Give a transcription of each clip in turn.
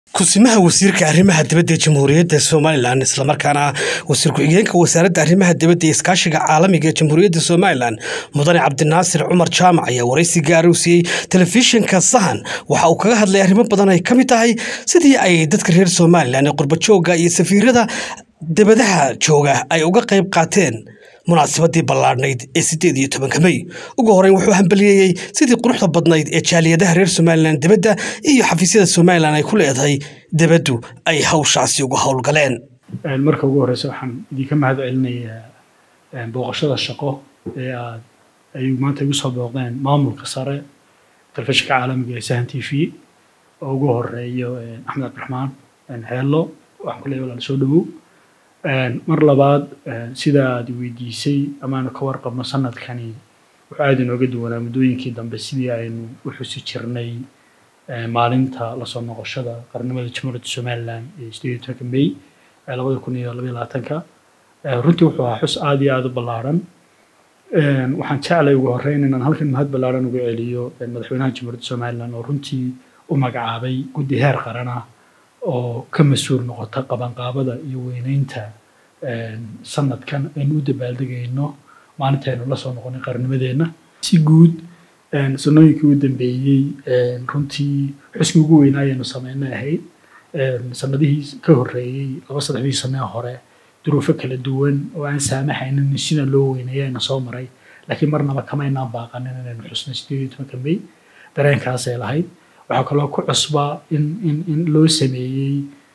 kusimaha wasiirka arrimaha dibadda ee jamhuuriyadda somalilan islamarkaana wasiir ku-xigeenka wasaaradda arrimaha dibadda ee iskaashiga caalamiga ee jamhuuriyadda somalilan mudane cabdinaasir cumar jaamac ayaa waraysi gaara u siiyey telefishinka sahan waxa uu kaga hadlay arrimo badan ay ka mid tahay sidii ay dadka reer somalilan ee qurbajooga iyo safiirada dibadaha jooga ay uga qayb qaateen munaasabadii ballaadhnayd ee sideed iyo tobanka mey ugu horeyn wuxuu hambaliyeeyey sidii quruxda badnayd ee jaaliyadaha reer somalilan dibadda iyo xafiisyada somalilan ay ku leedahay dibaddu ay hawshaasi uga howlgaleen marka ugu horeysa waxaan idinka mahad celinayaa booqashada shaqo ee aad ay maanta igu soo booqdeen maamulka sare telefishinka caalamiga ee sahan t v oo ugu horeeyo axmed cabdiraxmaan heello waxaan ku leeyahay walaal soo dhowow mar labaad sida aad weydiisay amaanu ka warqabno sanadkani wuxuu aada inooga duwanaa muddooyinkii dambe sidii aynu u xusi jirnay maalinta lasoo noqoshada qarnimada jamhuuriyadda somalilan ee sideed iyo tobanka may labada kun iyo labaiyo labaatanka runtii wuxuu ahaa xus aada iyo aada u ballaaran waxaan jeclay ugu horreyn inaan halkan mahad ballaaran uga celiyo madaxweynaha jamhuuriyadda somalilan oo runtii u magacaabay guddi heer qaran ah oo ka mas-uul noqota qabanqaabada iyo weyneynta sanadkan aynu u dabaaldegayno maalintaynu la soo noqonay qarnimadeenna si guud sanooyinkii u dambeeyey runtii xuskii ugu weynaa ayaynu sameynay ahayd sanadihii ka horreeyey laba saddexdii sanee hore duruufo kala duwan oo aan saamaxaynin sina loo weyneeya ayna soo maray laakiin marnaba kamaynaan baaqanin inaynu xusnay sideed iyo tobanka may dareenkaasay lahayd waxaa kaloo ku cusbaa in in in loo sameeyey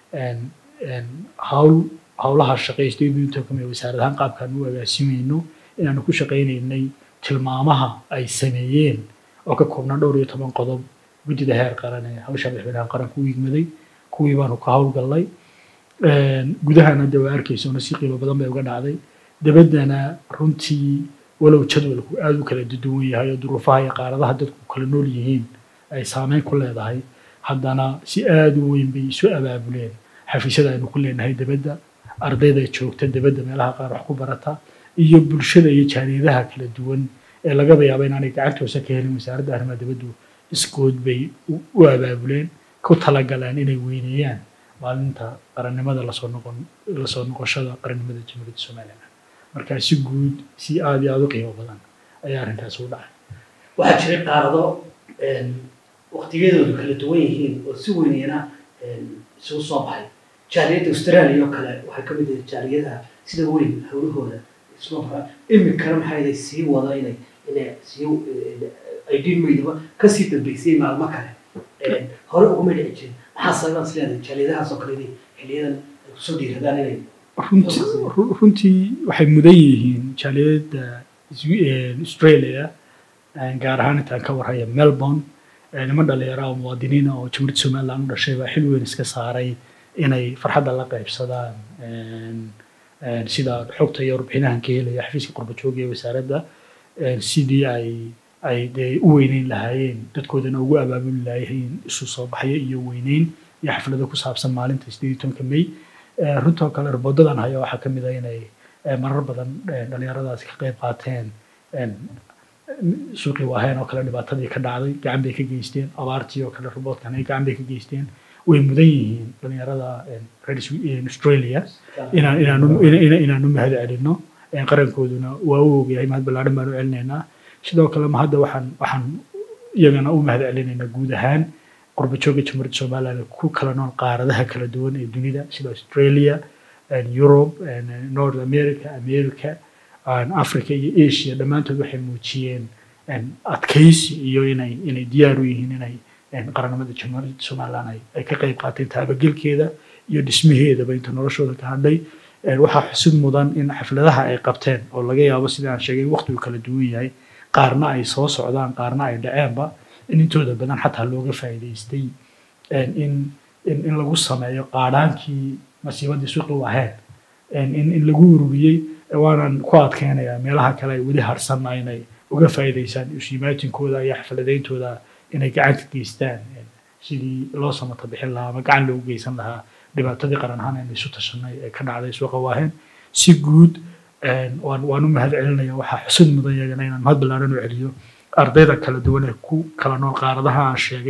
hawl howlaha shaqeey sideed iyo tobanka may wasaarad ahaan qaabkaan u agaasimayno inaanu ku shaqaynaynay tilmaamaha ay sameeyeen oo ka koobnaa dhowr iyo toban qodob guddida heer qaran ee hawsha madaxweynaha qaranka u yigmaday kuwii baanu ka howlgallay gudahana de waa arkaysona si qiimo badan bay uga dhacday dabaddana runtii walow jadwalku aada u kala duwan yahay oo duruufaha iyo qaaradaha dadku kala nool yihiin ay saameyn ku leedahay haddana si aada u weyn bay isu abaabuleen xafiisyada aynu ku leenahay debadda ardayda joogta debadda meelaha qaar wax ku barata iyo bulshada iyo jaaliyadaha kala duwan ee lagaba yaaba inaanay gacantoosa ka helin wasaaradda arrimaha dibaddu iskood bay u abaabuleen ku talagaleen inay weyneeyaan maalinta qarannimada lasoo noqon lasoo noqoshada qarannimada jamhuuriyadda somalilan marka si guud si aada iyo aada u qiimo badan ayaa arrintaas u dhacay waxaa jiray qaarado waqtigeedoodu kala duwan yihiin oo si weynayana isugu soo baxay jaaliyadda australia oo kale waxay ka mid yihiin jaaliyadaha sida weyn hawlahooda isma baxa imikana maxay sii wada inay inay sii ay dhimaydaba kasii dambeysay maalmo kale hore uguma dhici jirin maxaa sababas leedahay jaaliyadahaas oo kale inay xiliyadan ay kusoo dhiiradaan inay runtii waxay mudan yihiin jaaliyadda australia gaar ahaan intaan ka warhaya melbourne niman dhalinyara oo muwaadiniina oo jamhuuriyadda somaliland u dhashay baa xil weyn iska saaray inay farxadda la qaybsadaan sida xogta iyo warbixinahan ka helaya xafiiska qurbajooga ee wasaaradda sidii ay ay dee u weyneyn lahaayeen dadkoodana ugu abaabuli lahaayeen isu soo baxyo iyo weyneyn iyo xaflado ku saabsan maalinta sideed iyo tobanka may runtoo kale raboodadan haya waxaa ka mid a inay marar badan dhalinyaradaasi ka qayb qaateen suuqii waaheen oo kale dhibaatadii ka dhacday gacan bay ka geysteen abaartii oo kale roboodkan ay gacan bay ka geysteen way mudan yihiin dhalinyarada reer australia inaan inaanu inaanu mahad celino qarankooduna waa u ogyahay mahad ballaadhan baan u celinaynaa sidoo kale ma hadda waxaan waxaan iyagana u mahad celinaynaa guud ahaan qurbajooga jamhuuriyadda somaliland ku kala nool qaaradaha kala duwan ee dunida sida australia europe north america america africa iyo asia dhammaantood waxay muujiyeen adkaysi iyo inay inay diyaar u yihiin inay qarannimada jamhuuriyadda somaliland ay ka qayb qaateen taabagelkeeda iyo dhismaheedaba inta noloshooda ka hadhay waxaa xusid mudan in xafladaha ay qabteen oo laga yaabo sida aan sheegay waqtigu kala duwan yahay qaarna ay soo socdaan qaarna ay dhaceenba in intooda badan xataa looga faa'iidaystay in in in lagu sameeyo qaadhaankii masiibadii suuqi waheen in in lagu ururiyey waanan ku adkeynayaa meelaha kale ay weli harsanna inay uga faa'iidaysaan ishimaatinkooda iyo xafladayntooda inay gacan ka geystaan sidii loo samata bixin lahaa ama gacan loogu geysan lahaa dhibaatadii qaran ahaan aynu isu tashanay ee ka dhacday suuqa waaheen si guud waan waan u mahad celinaya waxaa xusud mudan yagana inaan mahad ballaaran u celiyo ardayda kala duwan ee ku kala nool qaaradaha aan sheegay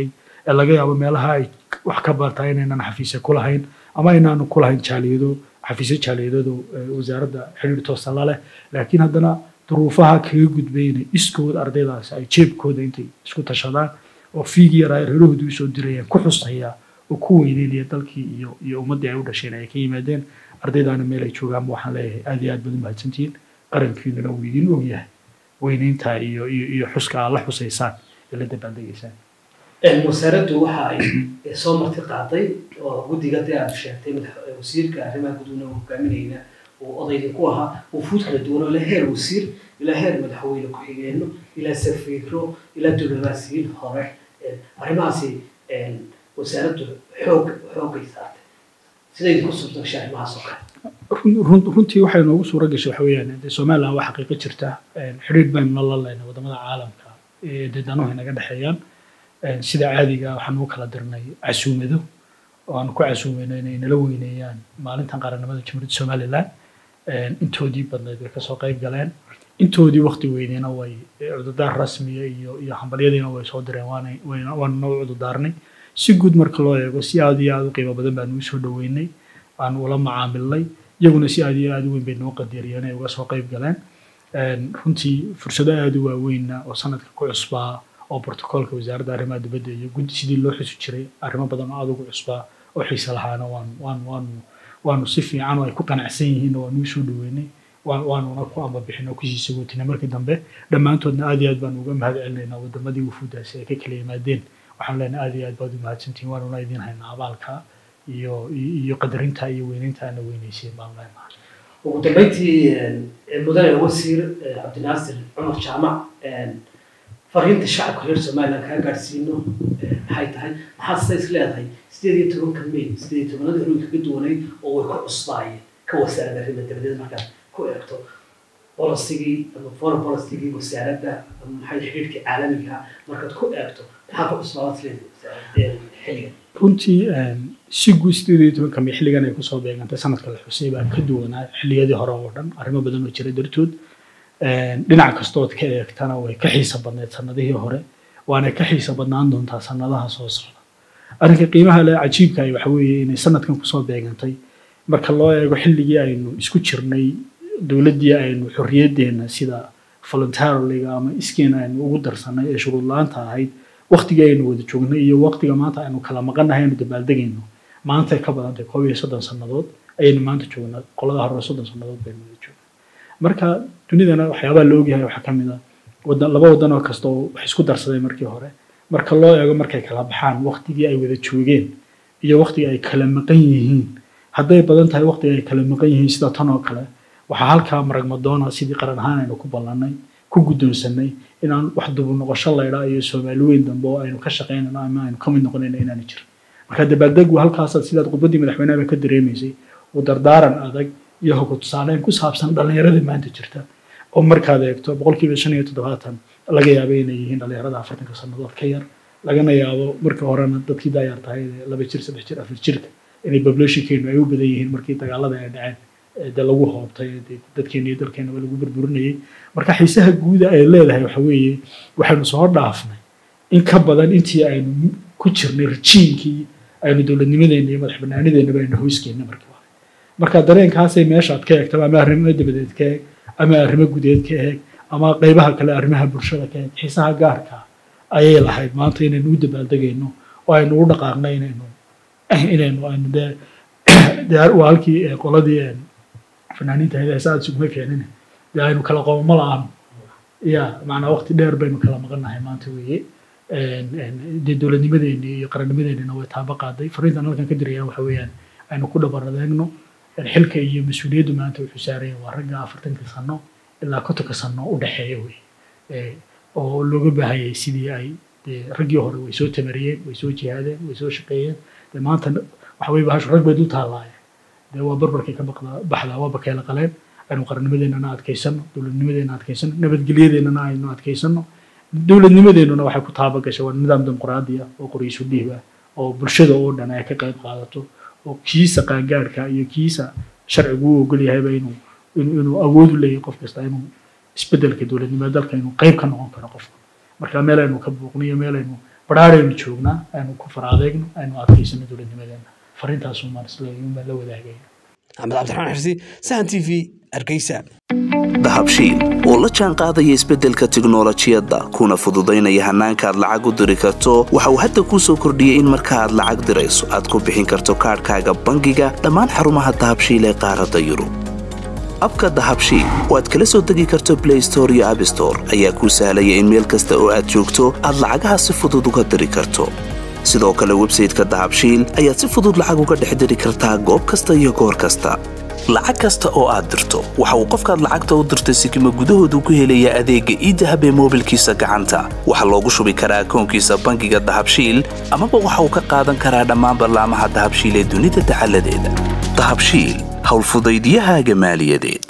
ee laga yaabo meelaha ay wax ka bartaa inaynan xafiisya ku lahayn ama aynaanu ku lahayn jaaliyado xafiisyo jaaliyadoodu wasaaradda xidhiir toosa la leh laakiin haddana duruufaha kaga gudbay inay iskood ardaydaasi ay jeebkooda intay isku tashadaan oo fiigi yaraa reerahoodu usoo dirayeen ku xusaya oo ku weyneynaya dalkii iyo iyo ummaddii ay u dhasheen ay ka yimaadeen ardaydaana meel ay joogaanba waxaan leeyahay aad iyo aad baad u mahadsantihiin qarankiinuna uu idin ogyahay weyneynta iyo iyo iyo xuska aad la xusaysaan ee la dabaaldegaysaan wasaaraddu waxa ay soo marti qaaday oo guddiga dee aad sheegtay wasiirka arrimaha guduhna uu hogaaminayna uu odaydin ku ahaa wufuud kala duwan oo ilaa heer wasiir ilaa heer madaxweyne ku-xigeenno ilaa safiiro ilaa diblomaasiyiin hore arrimahaasi wasaaraddu xoog xoogay saartay siday idinku suurto gashay arrimahaas oo kale runtii waxay noogu suura gashay waxa weeyaan dee somaliland waa xaqiiqo jirta xidhiidh baynu la leenay wadamada caalamka ee dee danuhu inaga dhexeeyaan sida caadiga waxaan u kala dirnay casuumado oo aan ku casuumayno inay nala weyneeyaan maalintan qaranimada jamhuuriyadda somaliland intoodii badnayd way kasoo qayb galeen intoodii wakti weyneyna way cudurdaar rasmiya iyo iyo hambalyadiina way soo direen waana waana noo cudurdaarnay si guud marka loo eego si aad iyo aad u qiimo badan baanu usoo dhaweynay waanu ula macaamilnay iyaguna si aad iyo aad u weyn bay noo qadariyeen ay uga soo qayb galeen runtii fursado aad u waaweynna oo sanadka ku cusbaa oo brotocoolka wasaaradda arrimaha dibadda iyo guddi sidii loo xusi jiray arrimo badan oo aad ugu cusbaa oo xiise lahaana waan waan waanu waanu si fiican oo ay ku qanacsan yihiinna waanu usoo dhaweynay waanuna ku ambabixin oo kusii sagootina markii dambe dhammaantoodna aad iyo aad baanu uga mahad celinaynaa wadamadii wufuudaasi ay ka kala yimaadeen waxaan leenahay aad iyo aad baad u mahadsantihin waanuna idiin haynaa abaalka iyo iyo qadarinta iyo weyneynta aana weyneyseen baanu leenahay ugu dambeyntii mudane wasiir cabdinaasir cumar jaamac fariinta shacabka reer somaliland kaa gaadhsiino maxay tahay maxaad sidays leedahay sideed iyo tobanka may sideed iyo tobanada hore kaga duwanayd oo way ku cusbaayeen ka wasaaradda arrimaha dabadeed markaad ku eegto bolisigii ama foreign policygii wasaaradda ama maxay xidhiidhkii caalamiga markaad ku eegto maxaa ku cusbaabaad leedahay xilligan runtii si guud sideed iyo tobanka may xilligan ay kusoo beegantay sanadka la xusay baa ka duwanaa xilliyadii hore oo dhan arrimo badan oo jira dartood dhinac kastood ka eegtana way ka xiisa badneyd sanadihii hore waana ka xiisa badnaan doontaa sanadaha soo socda arrinka qiimaha le cajiibka ay waxa weeye inay sanadkan kusoo beegantay marka loo eego xilligii aynu isku jirnay dowladdii aynu xorriyaddeena sida voluntariliga ama iskeena aynu ugu darsanay ee shuruud la-aanta ahayd waktigii aynu wada joognay iyo waktiga maanta aynu kala maqannahay aynu dabaaldegayno maantay ka badantay koob iyo soddon sannadood ayaynu maanta joognaa qolada hore soddon sannadood baynu wada joognaa marka dunidana waxyaabaha la ogyahay waxaa ka mid a wadan laba wadan oo kasta oo wax isku darsaday markii hore marka loo eego markay kala baxaan waktigii ay wada joogeen iyo waktigii ay kala maqan yihiin hadday badan tahay waktiga ay kala maqan yihiin sida tan oo kale waxaa halkaa maragmadoona sidii qaran ahaan aynu ku ballannay ku guddoonsanay inaan wax dubu noqosho laydhaa iyo soomaali weyn dambe oo aynu ka shaqaynayno ama aynu ka mid noqonayno inaana jirin marka dabaaldegu halkaasaad sidaad khudbaddii madaxweynaha ka dareemaysay uu dardaaran adag iyo hoga tusaaleyn ku saabsan dhallinyarada maanta jirta oo markaad eegto boqolkiiba shan iyo toddobaatan laga yaabo inay yihiin dhallinyarada afartanka sannadood ka yar lagana yaabo markii horena dadkii daayar tahay laba jir saddex jir afar jirka inay populationkeenu ay u badan yihiin markii dagaalada ay dhaceen de lagu hoobtay dadkeena iyo dalkeenaba lagu burburinayay marka xiisaha guuda ay leedahay waxa weeye waxaynu soo dhaafnay in ka badan intii aynu ku jirnay rajiinkii aynu dowladnimadeena iyo madax banaanideenaba aynu hoyskeena markii hore marka dareenkaasay meeshaad ka eegtaba ama arrimo dabadeed ka eeg ama arrimo gudeed ka eeg ama qaybaha kale arrimaha bulshada ka eeg xiisaha gaarka ayay lahayd maanta inaynu u dabaaldegayno oo aynu u dhaqaaqno inaynu inaynu aynu dee dee waa halkii qoladii fanaaniinta hayda saad sugma fiicnin dee aynu kala qoomamo la-aano ya macnaa waqti dheer baynu kala maqannahay maanta weeye dee dowladnimadeeni iyo qarannimadeenina way taaba qaaday fariintan halkan ka dirayaan waxa weeyaan aynu ku dhabaradaegno xilka iyo mas-uuliyaddu maanta wuxuu saaraya waa ragga afartanka sano ilaa kontonka sano u dhexeeya wey oo looga baahayay sidii ay dee raggii hore way soo tamariyeen way soo jihaadeen way soo shaqeeyeen dee maanta waxa weye bahashu rag bay dul taalaayeen dee waa barbarkay ka baxdaa waa bakeela qaleen aynu qarannimadeennana adkaysano dowladnimadeena adkaysano nabadgelyadeennana aynu adkaysano dowladnimadeennuna waxay ku taaba gashay waa nidaam dimuqraadi ah oo qoryiisu dhiib ah oo bulshada oo dhan ay ka qayb qaadato oo kiisa qaangaadhka iyo kiisa sharcigu u ogol yahayba inuu inuu awood u leeyahay qof kasta inuu isbeddelka dowladnimada dalka inuu qayb ka noqon karo qofka marka meel aynu ka buuqniyo meel aynu badhaadhaynu joognaa aynu ku faraadeegno aynu adkaysano dowladnimadeena fariintaasuu maan isleeyahay baan la wadaagaya axmed cabdiraxmaan xirsi sahan t v hargeysa dahabshiil oo la jaan qaadaya isbeddelka tiknolojiyadda kuna fududaynaya hannaanka aad lacag u diri karto waxa uu hadda kuu soo kordhiyey in marka aad lacag dirayso aad ku bixin karto kaadhkaaga bangiga dhammaan xarumaha dahabshiil ee qaaradda yurub abka dahabshiil oo aad kala soo degi karto blay store iyo abstore ayaa kuu sahlaya in meel kasta oo aad joogto aad lacagaha si fudud uga diri karto sidoo kale websayteka dahabshiil ayaad si fudud lacag uga dhex diri kartaa goob kasta iyo goor kasta lacag kasta oo aad dirto waxa uu qofkaad lacagta u dirtay sikima gudahoodu ku helayaa adeegga iidahab ee moobilkiisa gacanta waxaa loogu shubi karaa akoonkiisa bangiga dahabshiil amaba waxa uu ka qaadan karaa dhammaan ballaamaha dahabshiil ee dunida dacaladeeda dahabshiil howlfudaydiyahaaga maaliyadeed